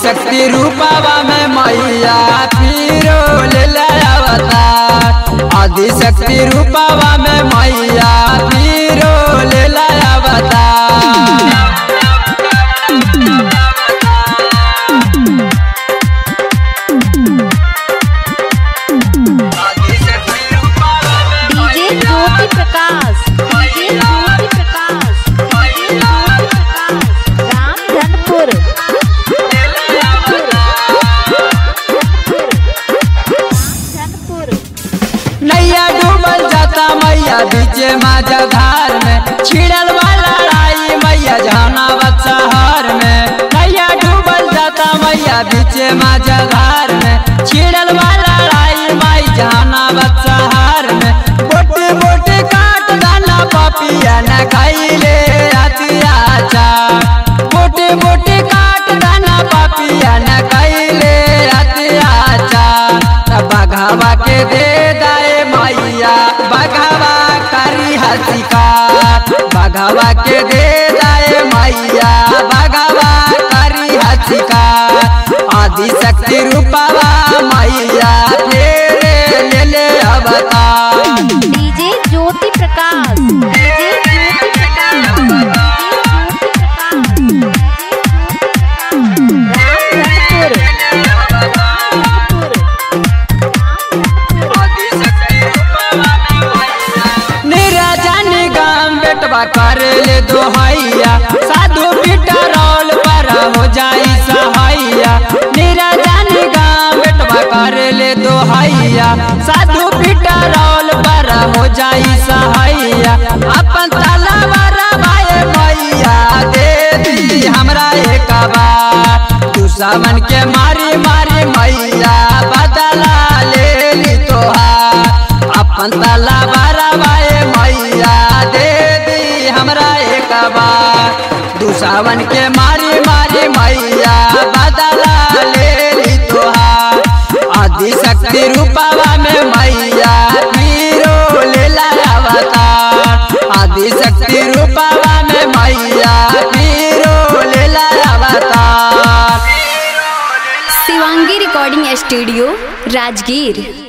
आदिशक्ति रूपावा में मैया फिरो ले अवतार आदिशक्ति रूपावा में मैया फिरो ले अवतार DJ Jyoti Prakash DJ Jyoti Prakash DJ Jyoti Prakash Ramdhanpur Ramdhanpur नैया डूबल जाता मैया बीचे माजा धार में छिड़ल वाला लड़ाई मैया जहानाबाद शहर में नैया डूबल जाता मैया बीचे माजा धार में छिड़ल वाला लड़ाई माई जहानाबाद शहर में बोटे बोटे काट दाना पपिया न खाइले अतिया बोटे बोटे काट दाना पपिया न खाइले अतिया बघावा के दे दाए मैया बघावा करी हसिका बघावा के दे दाए मैया बघावा करी हसिका आदि शक्ति रूपावा मैया तेरे ले ले अवतार DJ Jyoti Prakash DJ Jyoti Prakash DJ Jyoti Prakash Ramdhanpur निराजन गाम बेटवा कर ले दोहैया साधु पीटा रोल पर हो जाई सहाइया निराजन गाम बेटवा कर ले दोहैया साधु पीटा रोल पर हो जाई सहाइया अपन तलवार भाई मैया दे दी हमरा एक बार तू सावन के मारी मारी मैया बदला ले ली तोहार अपन तला बाए मैया दे दी हमरा एक बार दुसावन के मारी मारी मैया बदला ले ली तोहार आदि शक्ति रूपावा में मैया पीरो ले अवतार आदि शक्ति रूपावा में मैया पीरो ले अवतार शिवांगी रिकॉर्डिंग स्टूडियो राजगीर